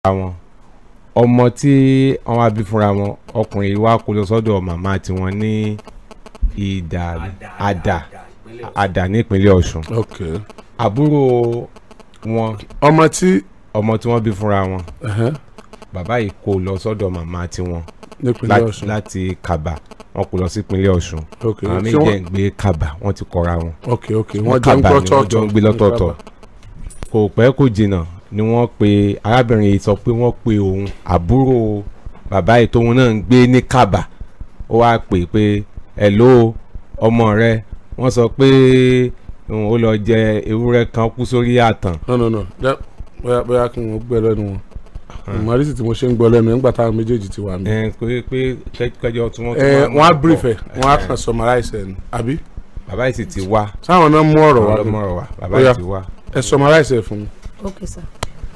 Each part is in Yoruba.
wọn ọmọ tí wọ́n wá bí fúnra wọn ọkùnrin wa kó lọ sọ́dọ̀ màmá tiwọn ní ìdà àdà àdà nípínlẹ̀ Ọ̀ṣun ok àbúrò wọn ọmọ tí ọmọ tí wọ́n bí fúnra wọn ẹ̀hẹ́n, bàbá yìí kó lọ sọ́dọ̀ màmá tiwọn nípínlẹ̀ láti- Ọ̀ṣun láti Kàbà wọ́n kó lọ sí ìpínlẹ̀ Ọ̀ṣun ok àwọn ṣé méjì wọ́n- ń gbé Kàbà wọ́n ti kọra wọn ok ok wọ́n jọ ń Kàbà gbọ́ ni wọ́n jọ ń gbé lọ́tọ̀ọ̀tọ̀ kò pẹ́ kò jìnnà ni wọ́n pe arábìnrin yìí sọ pé wọ́n pe òun àbúrò bàbá yìí tóun náà ń gbé ní Kàbà ó wáá pè é pé hello ọmọ rẹ wọ́n sọ pé um, ó lọ jẹ ewúrẹ́ kan kú sórí àtàn no no no Jẹ́- bóyá bóyá kí wọ́n gbẹ lẹ́nu wọn ìmọ̀rísì tí mo ṣe ń gbọ́ lẹ́nu ẹ̀ ńgbà táwọn méjèèjì ti wà mí. ẹ pé pé kẹ- kẹjọ tí wọ́n ẹ wọ́n á brief ẹ̀ wọ́n á ẹ. kàn summarize ẹ̀ ní àbí bàbá yìí sì ti wá sáwọn náà mú ọ̀rọ̀ wá ọlọmọ ọ̀rọ̀ wa bàbá Ó yá. yìí ti wá. ẹ summarize ẹ̀ fún mi. ok sir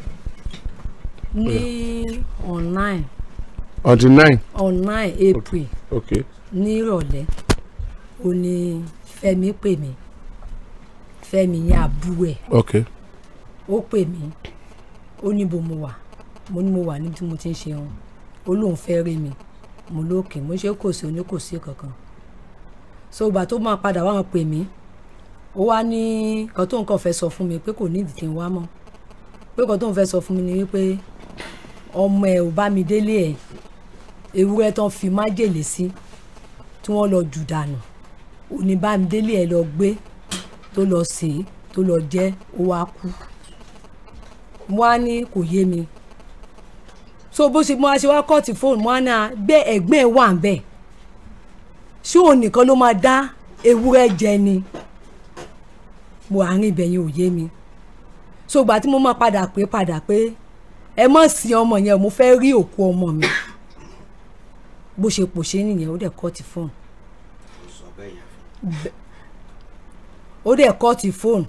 ní online on the nine online april ok ní ìrọ̀lẹ́ ó ní fẹ́mi pè mí fẹ́mi ní àbúrò ẹ̀ ok ó pè mí ó ní bo mo wà mo ní mo wà níbi tí mo ti ń ṣe wọn ó lóun fẹ́ rí mi mo lókè mo ṣe kò sí oní kò sí kankan so ìgbà tó máa padà wá wọn pè mí ó wá ní kan tó nǹkan fẹ́ sọ fún mi pé kò ní ìdí kí n wá mọ́ pé kan tó ń fẹ́ sọ fún mi ni wípé ọmọ ẹ̀ ò bá mi délé ẹ̀ ewúrẹ́ tán fi májèlé sí tí wọ́n lọ jù dànù òní bá mi délé ẹ̀ lọ gbé tó lọ sè é tó lọ jẹ ó wá kú mo wá ní kò yé mi so bó ṣe mo wá ṣe wá kọ́ọ̀tì fóònù mo wá ní à bẹ́ẹ̀ ẹ̀gbẹ́ ẹ̀ wà ń bẹ̀ ṣé òun nìkan ló máa dá ewúrẹ́ jẹ ni mo àárín ibẹ̀ yẹn ò yé mi so ìgbà tí mo máa padà pé padà pé ẹ mọ̀ sí ọmọ yẹn mo fẹ́ rí òkú ọmọ mi bó ṣe pòṣé nìyẹn ó dẹ̀ kọ́ọ̀tì fóònù ó dẹ̀ kọ́ọ̀tì fóònù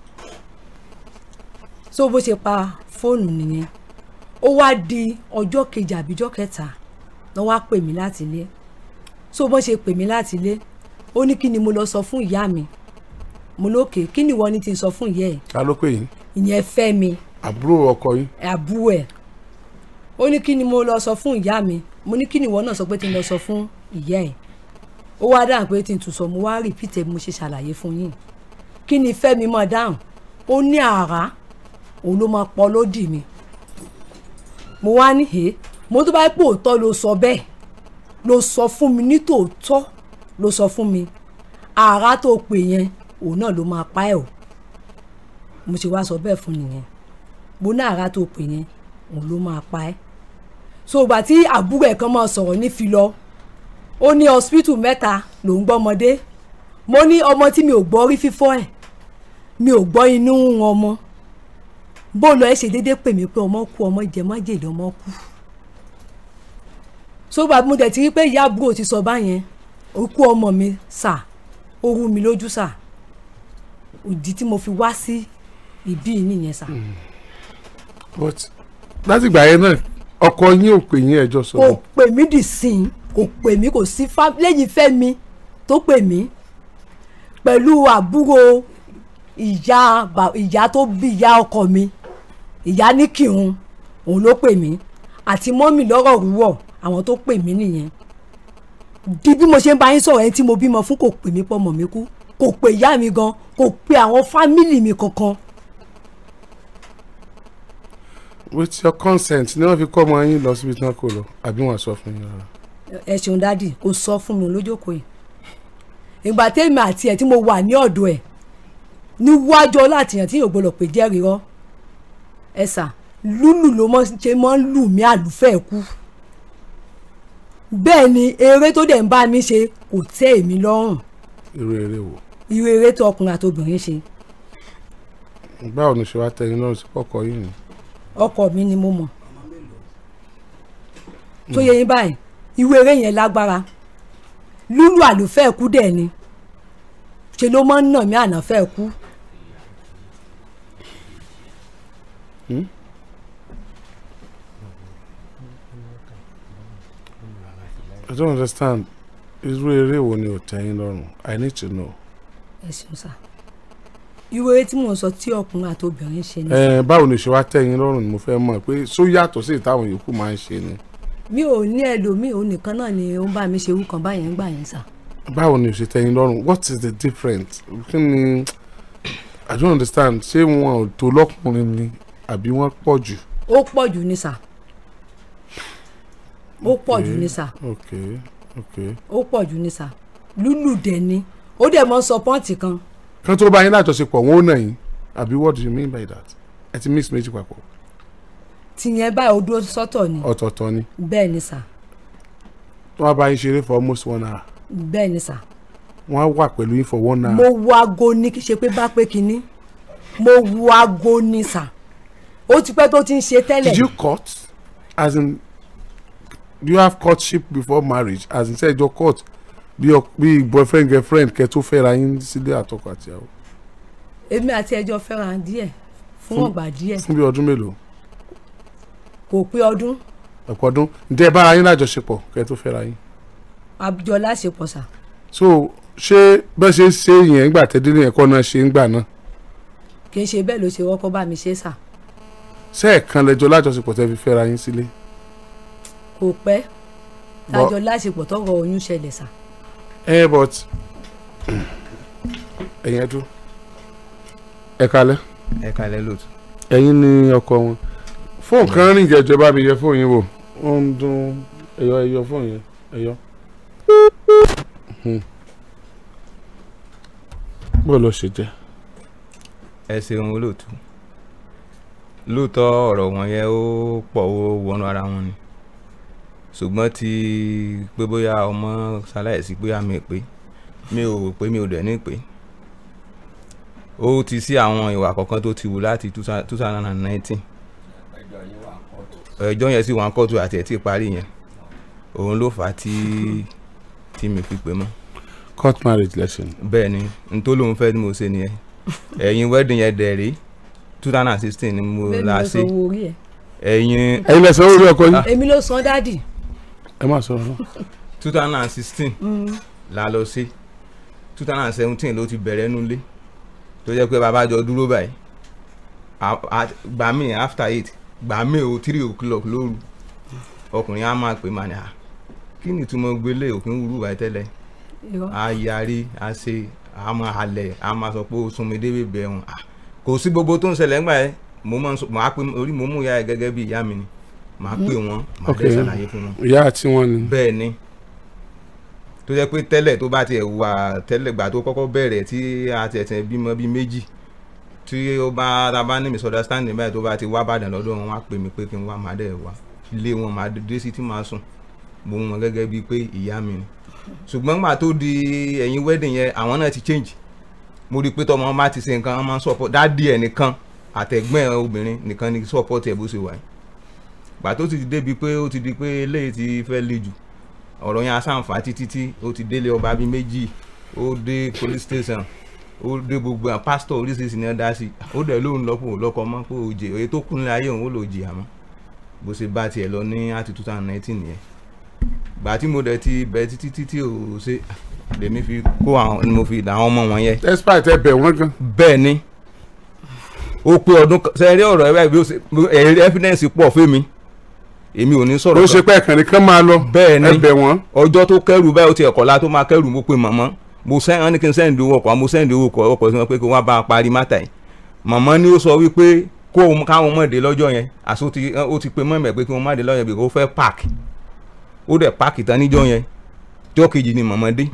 so bó ṣe pa fóònù nìyẹn ó wá di ọjọ́ kejì àbíjọ́ kẹta lọ́ wá pè mí láti ilé so bó ṣe pè mí láti ilé ó ní kí ni mo lọ sọ fún ìyá mi mo lókè kí ni ìwọ ni ti sọ fún ìyá ẹ ta ló pè yín ìyẹn fẹ́ mi àbúrò ọkọ yín àbúrò ẹ̀ ó ní kí ni mo lọ sọ fún ìyá mi mo ní kí ni ìwọ náà sọ pé tí n lọ sọ fún ìyá ẹ̀ ó wá dáhùn pé tí n tún sọ mo wá rìpítẹ̀ bí mo ṣe ṣàlàyé fún yín kí ni fẹ́mi máa dáhùn ó ní àrá òun ló máa pọ̀ lódì mi mo wá ní he mo tó bá pò tọ́ ló sọ bẹ́ẹ̀ ló sọ fún mi ní tòótọ́ ló sọ fún mi àrá tó pè yẹn òun náà ló máa pa ẹ́ o mo ṣe wá sọ bẹ́ẹ̀ fún nìyẹn mo ní àrá tó pè yẹn òun ló máa pa ẹ́ so ìgbà tí àbúrò ẹ̀ kan máa sọ̀rọ̀ ní fi lọ ó ní hospital mẹ́ta ló ń gbọ́mọdé mo ní ọmọ tí mi ò gbọ́ rí fífọ́ ẹ̀ mi ò gbọ́ inú ń ọmọ bó lọ ẹ ṣe déédéé pè mí pé ọmọ kú ọmọ jẹ májèlé ọmọ kú so ìgbà mo dẹ̀ ti rí pé ìyá àbúrò ti sọ báyẹn ó kú ọmọ mi sà ó rú mi lójú sà òdì tí mo fi wá sí ìbí yìí nìyẹn sà. but láti ìgbà yẹn náà ọkọ yín ò pè yín ẹjọ́ sọ kò pè mí dì sí i kò pè mí kò sí fá lẹ́yìn fẹ́mi tó pè mí pẹ̀lú àbúrò ìyá bà- ìyá tó bí ìyá ọkọ mi ìyá ní kírun òun ló pè mí àti mọ́mì lọ́rọ̀ rúwọ̀ àwọn tó pè mí nìyẹn di bí mo ṣe ń bá yín sọ̀rọ̀ ẹni tí mo bímọ fún kò pè mí pọ́ mọ̀ mí kú kò pè ìyá mi gan kò pè àwọn fámìlì mi kankan with your consent ni wọ́n fi kọ́ ọmọ yín lọ síbi tí wọ́n kò lọ àbí wọ́n sọ fún yín rárá. ẹ ṣeun dádì kò sọ fún mi lójókòó yìí ìgbà tèmi àti ẹ tí mo wà ní ọ̀dọ̀ ẹ̀ níwájú ọlátìyàn tí yóò gbọdọ̀ pé jẹ́rìí rọ́ ẹ sà lúlù ló mọ́ ṣe mọ́ ń lù mí àlùfẹ́ kú bẹ́ẹ̀ ni eré tó dẹ̀ ń bá mi ṣe kò tẹ́ èmi lọ́rùn irú eré wo irú eré tó ọkùnrin àti obìnrin ṣe báwo ni ṣe wá tẹyin náà sí ọkọ yín ni. ọkọ mi ni mo mọ̀ tó yẹ yín báyìí irú eré yẹn lágbára lúlù àlùfẹ́ kú dẹ̀ ni ṣe ló máa ń nà mí ànáfẹ́ kú. I don't understand irú eré wo ni ò tẹ́yìn lọ́rùn I need to know. ẹ ṣeun sá irú eré tí mò ń sọ tí ọkùnrin àti obìnrin ṣe ni ẹ báwo ni ṣe wá tẹ̀yìn lọ́rùn ni mo fẹ́ mọ̀ pé só yàtọ̀ sí ìtàwọn yòókù máa ń ṣe ni mi ò ní ẹlòmíì òun nìkan náà ni ó ń bá mi ṣe irú kan báyẹn ń gbà yẹn sà báwo ni o ṣe tẹ̀yìn lọ́rùn what is the difference kí ni i don't understand ṣé wọn ò tó lọ́kùnrin ni àbí wọ́n pọ̀ jù ó pọ̀ jù ní sà ó pọ̀ jù ní sà ok ok ó pọ̀ jù ní sà lúlù dẹ̀ ni ó dẹ̀ mọ́ sọ pọ́ǹtì kan kán tó bá yín lájọṣepọ̀ wọn ò nà yín àbí what do you mean by that ẹ ti mix méjì papọ̀ tìyẹn báyìí ó dúró sọ́tọ̀ ni ọ̀tọ̀ọ̀tọ̀ ni bẹ́ẹ̀ ni sà wọ́n á bá yín ṣeré for almost one hour bẹ́ẹ̀ ni sà wọ́n á wà pẹ̀lú yín for one mo hour wo aago ní kí ṣe pé bá pé kinní mo wo aago ní sà ó ti pẹ́ tó ti ń ṣe tẹ́lẹ̀ did you cut as in do you have courtship before marriage as in ṣe ìjọ court bí ọ- bí boyfriend girlfriend kẹ́ tó fẹ́ra yín sílé àtọkọ àtìyàwó èmi àti ẹjọ́ fẹ́ràn díẹ̀ fún Fún- ọgbà díẹ̀ fún bí ọdún mélòó kò pé ọdún ọ̀pọ̀ ọdún ǹjẹ́ ẹ bára yín lájọṣepọ̀ kẹ́ tó fẹ́ra yín àjọ láṣepọ̀ sà so ṣé bẹ́ẹ̀ ṣe ń ṣe yẹn ńgbà tẹ́dílé yẹn kọ́ náà ṣe ń gbà náà kì í ṣe bẹ́ẹ̀ ló ṣe wọ́pọ̀ bá mi ṣe sà ṣé ẹ̀kan lẹ́jọ́ lájọṣepọ̀ tẹ́ fi fẹ́ra yín sílé kò pẹ́ Bọ́- tájọ láṣepọ̀ tọrọ oyún ṣẹlẹ̀ sà ẹ but ẹ̀yin ẹ̀dú ẹ kalẹ̀ ẹ kalẹ̀ lóòtú. ẹ̀yin ni ọkọ wọn fóònù kan rìn jẹjọ bá mi yẹ fóònù yín wò ó ń dún ẹyọ ẹyọ fóònù yẹn ẹyọ. Hmm. bó ló ṣe jẹ ẹ ṣeun olóòtú lóòótọ́ ọ̀rọ̀ wọn yẹn ó pọ̀ ó wọnú ara wọn ni ṣùgbọ́n ti pé bóyá ọmọ ṣaláìsí pé àmì pé mi ò pé mi ò dẹ̀ ní pé ó ti sí àwọn ìwà kọ̀ọ̀kan tó ti wù láti two thousand and nineteen ẹjọ́ yẹn sì wọ́n kọ́tù àti ẹ̀ tí ì parí yẹn òun ló fà á tí tí mi fi pè mọ́ court marriage lesson bẹ́ẹ̀ ni n tó lóun fẹ́ ni mo ṣe nìyẹn ẹ̀yin wedding yẹn dẹ̀ rí two thousand and sixteen ni mo bẹ́ẹ̀ ni la mo ṣe sọ owó orí ẹ̀ ẹ̀yin ẹ̀yin lẹsẹ orí ọkọ yín èmi ló san dádì ẹ má sọ̀rọ̀ náà two thousand and sixteen la lọ sí two thousand and seventeen ló ti bẹ̀rẹ̀ nulẹ̀ tó jẹ́ pé bàbá jọ dúró báyìí A- a- gbà mí after eight gbà mí o three o'clock lóru ọkùnrin á máa pè máa ní à kí ni ìtumọ̀ gbélé òkín wúrú wáyé tẹ́lẹ̀ irọ́ a yarí a ṣe a máa halẹ̀ a máa sọ pé o sún mi débi bẹ̀ ẹ̀hún kò sí gbogbo tó ń ṣẹlẹ̀ ńgbà yẹn mo máa ń sọ màá pè orí mo mú ìyá ẹ gẹ́gẹ́ bí ìyá mi ni màá pè wọ́n màá Ok. dẹ́ ṣàlàyé fún wọn ìyá àti wọn ni bẹ́ẹ̀ ni tó jẹ́ pé tẹ́lẹ̀ tó bá tiẹ̀ wà tẹ́lẹ̀ gbà tó kọ́kọ́ bẹ̀rẹ̀ tí a tiẹ̀ tiẹ̀ bímọ bíi méjì tí ó bá ta bá ní misunderstanding báyìí tó bá ti wá bàdàn lọ́dọ̀ wọn wá pè mí pé kí n wá máa dẹ̀ wá ilé wọn máa dé sí tí máa sùn mo mú wọn gẹ́gẹ́ bíi pé ìyá mi ni ṣùgbọ́n gbà tó di ẹ̀yìn wedding yẹn àwọn náà ti change mo rí i pé tọmọ wọn bá ti ṣe nǹkan wọn máa ń support dádì ẹ̀ nìkan àtẹ̀gbọ́n ẹ̀ obìnrin nìkan ni support ẹ̀ bó ṣe wà yìí gbà tó ti débi pé ó ti di pé eléyìí ti fẹ́ le jù ọ̀rọ̀ yẹn asáǹfà títí tí ó ti délé ọba bíi méjì ó dé police station ó dé gbogbo àwọn pásítọ̀ oríṣiríṣi ní ọ̀dá sí ó dẹ̀ lóun lọ́pọ̀ lọ́kọ mọ́ pé òjè èyí tó kún ní ayé òun ó lò jìyà mọ́ bó ṣe bá tiẹ̀ lọ ní àti two thousand nineteen nìyẹn gbà tí mo dẹ̀ ti bẹ̀ títí títí ò ṣe lèmi fi kó àwọn ni mo fi dà àwọn ọmọ wọn yẹn despite ẹ bẹ̀ wọ́n gan bẹ́ẹ̀ ni ó pé ọdún kan sẹ́rí ọ̀rọ̀ ẹ báyìí bí ó ṣe ẹ̀rí evidence pọ̀ fún mi èmi ò ní sọ̀rọ̀ ó kan. ṣe pé ẹ̀kan nìkan máa lọ bẹ́ẹ̀ ni ẹ bẹ̀ wọ́n ọjọ́ tó kẹ́rù báyìí ó ti ẹ̀kọ́ la tó máa kẹ́rù mo pe màmá mo sẹ́yìn wọn ní kí n sẹ́yìn owó ọkọ̀ mo sẹ́yìn owó ọkọ̀ ọkọ̀ sí wọn pé kí wọ́n bá a parí mátà yìí màmá ni ó sọ wípé kó o káwọn mọ̀ dé lọ́jọ́ yẹn àti ó ti ó ti pe mọ́mọ́ ẹ̀ pé kí wọ́n má dé lọ́jọ́ yẹn bí kò fẹ́ páàkì ó dẹ̀ páàkì tán níjọ́ yẹn jọ́ kejì ni màmá dé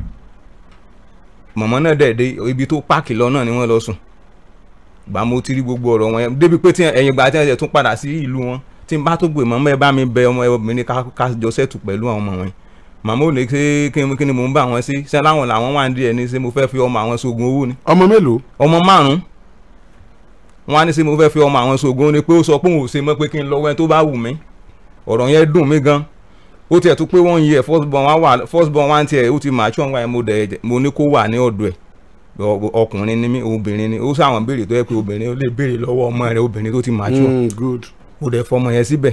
màmá náà dẹ̀ dé ibi tó páàkì lọ náà ni wọ́n lọ sùn gbà mo ti rí gbogbo ọ̀rọ̀ wọn yẹn débi pé tí ẹ̀yìn gbà tí wọ́n tún padà sí ìlú wọn tí n bá tó gbé màmá ẹ bá mi bẹ ọmọ ẹ obìnrin ká ká jọ sẹ́tù pẹ̀lú àwọn ọmọ wọn màmá ò lè ṣe kí ni kí ni mò ń bá wọn sí ṣé láwọn làwọn wà ń di ẹni ṣé mo fẹ́ fi ọmọ àwọn sógun owó ni ọmọ mélòó ọmọ márùn wọn á ní ṣé mo fẹ́ fi ọmọ àwọn sógun owó ni pé ó sọ pé òun ò ṣe mọ́ pé kí n lọ́wọ́ ẹ tó bá wù mí ọ̀rọ̀ yẹn dùn mí gan ó tiẹ̀ tún pé wọ́n yẹ first born wá wà first born wá ń tiẹ̀ ó ti mature wá yẹn mo dẹ̀ mo ní kó wà ní ọ̀dọ̀ ẹ̀ ọ- ọkùnrin ni mí obìnrin ni ó sáwọn béèrè tó yẹ pé obìnrin ó lè béèrè lọ́wọ́ ọmọ rẹ̀ obìnrin tó ti mature Mm, good ó dẹ̀ fọmọ yẹn síbẹ̀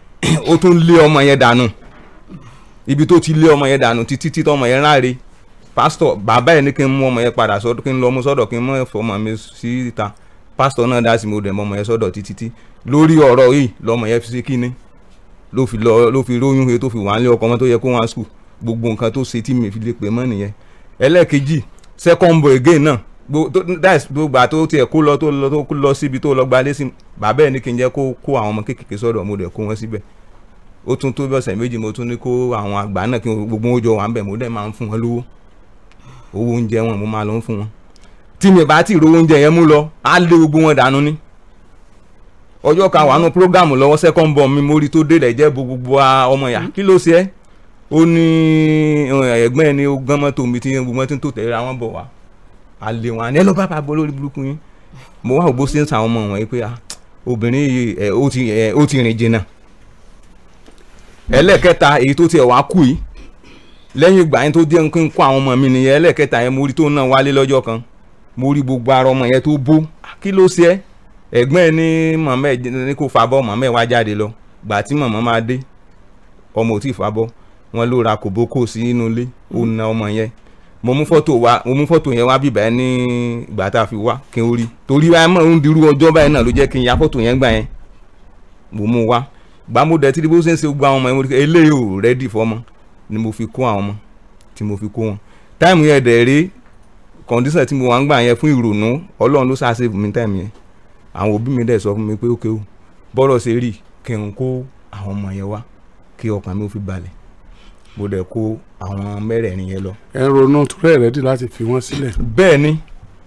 ó tún lé ọmọ yẹn dànù ibi tó ti lé ọmọ yẹn dànù títí tí tọmọ yẹn ráre pásítọ̀ bàbá ẹ̀ ní kí n mú ọmọ yẹn padà sọ́dọ̀ kí n lọ mú sọ́dọ̀ kí n mú ọmọ mi sí ìta pásítọ̀ náà dá sí mo dẹ̀ mọ́ ọmọ yẹn sọ́dọ̀ títí tí lórí ọ̀rọ̀ yìí lọ́mọ yẹn fi sí kíní ló fi lọ ló fi róyún he tó fi wà nílé ọkọ ọmọ tó yẹ kó wá skul gbogbo nǹkan tó ṣe tí mi fi lè pè mọ́ nìyẹn ẹlẹ́ẹ̀kejì second boy again náà gbo- tó- that's gbogbo àti tó tiẹ̀ kó lọ tó lọ tó lọ síbi tó lọ gbalé sí bàbá ẹ̀ ní kí n jẹ́ kó kó àwọn ọmọ kékeré sọ́dọ̀ mo dẹ̀ kó wọn síbẹ̀ ó tún tó bí ọ̀sẹ̀ méjì mo tún ní kó àwọn àgbà náà kí n- gbogbo wọn jọ wà ń bẹ̀ mo dẹ̀ máa ń fún wọn lówó owó oúnjẹ wọn mo máa lọ ń fún wọn tí mi bá ti ro oúnjẹ yẹn mú lọ á lé gbogbo wọn dànù ni ọjọ́ kan wà nù prógámù lọ́wọ́ second born mi mo rí tó délẹ̀ jẹ́ bo gbogbo wa ọmọ yà kí ló ṣe ẹ́ ó ní eh, ẹ̀gbọ́n ẹ̀ ní ó gbọ́n mọ́tò mi tí gbogbo wọn ti ń tò tẹ̀lé ra wọn bọ̀ wá a lé wọn àní ẹ lọ bá bá bọ́ lórí burúkú yín mo wá ògbó sí ń sàwọn ọmọ wọn yìí pé ah, obìnrin yìí ẹ, ó ti ẹ, ó ti rìn jìnnà ẹlẹ́ẹ̀kẹta èyí tó tiẹ̀ wá kú yìí lẹ́yìn ìgbà yẹn tó jẹ́ kí n kó àwọn ọmọ mi nìyẹn ẹlẹ́ẹ̀kẹta yẹn mo rí tó náà wálé lọ́jọ́ kan mo rí gbogbo ara ọmọ yẹn tó bó kí ló ṣe ẹ́ ẹ̀gbọ́n ẹ̀ ní mọ̀mọ́ ẹ̀ ní kó fa bọ́ mọ̀mọ́ ẹ̀ wá jáde lọ gbà tí mọ̀mọ́ máa dé ọmọ ò tí ì fa bọ́ wọn ló ra kòbókò sí inú ilé ó na ọmọ yẹn mo mú fọ́tò wa mo mú fọ́tò yẹn wá bíbá ẹ ní ìgbà tá a fi wá kí n rí torí wáyé mọ̀ ń dirú ọjọ́ báyìí náà ló jẹ́ kí n ya fọ́tò yẹn gbà yẹn mo mú wá gbà mo dẹ̀ tí bó ṣe ń ṣe gbogbo àwọn ọmọ yẹn mo rí i pé eléyìí ò rẹ́dì fọ́mọ ni mo fi kó àwọn ọmọ tí mo fi kó wọn táìmù yẹn dẹ̀ rí kọ̀ǹdíṣàn tí mo wà ń gbà yẹn fún ìrònú ọlọ́run ló ṣáà save mi táìmù yẹn àwọn òbí mi dẹ̀ sọ fún mi pé ókè o bọ́rọ̀ ṣe rí kí n kó àwọn ọmọ yẹn wá kí ọkàn mi ò fi balẹ̀ mo dẹ̀ kó àwọn mẹ́rẹ̀ẹ̀rin yẹn lọ. ẹ ń ronú torí ẹ̀ rẹ́dí láti fi wọ́n sílẹ̀. bẹ́ẹ̀ ni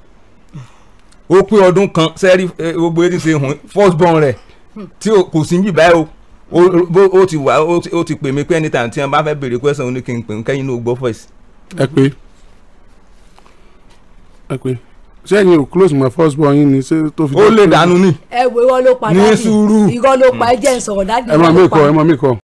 ó pé ọdún kan sẹ́rí eh, gbogbo etí ṣe hùn first born rẹ̀ tí o- kò sí níbí báyìí o ó- bó- ó ti wà ó ti- ó ti pè mí pé anytime tí wọn bá fẹ́ béèrè question ó ní kí n pè ń kẹ́yìn ní o gbọ́ voice. ẹ pé ẹ pé ṣé ẹ̀yin ò close my first born yín ni ṣé tó fi. ó lè dànù ni ẹ wo irọ́ ló pa Ní dáàdì sùúrù. irọ́ ló pa ẹ jẹ́ ń sọ̀rọ̀ dáàdì ẹ máa irọ́ mí ló kọ pa. ẹ máa mí kọ.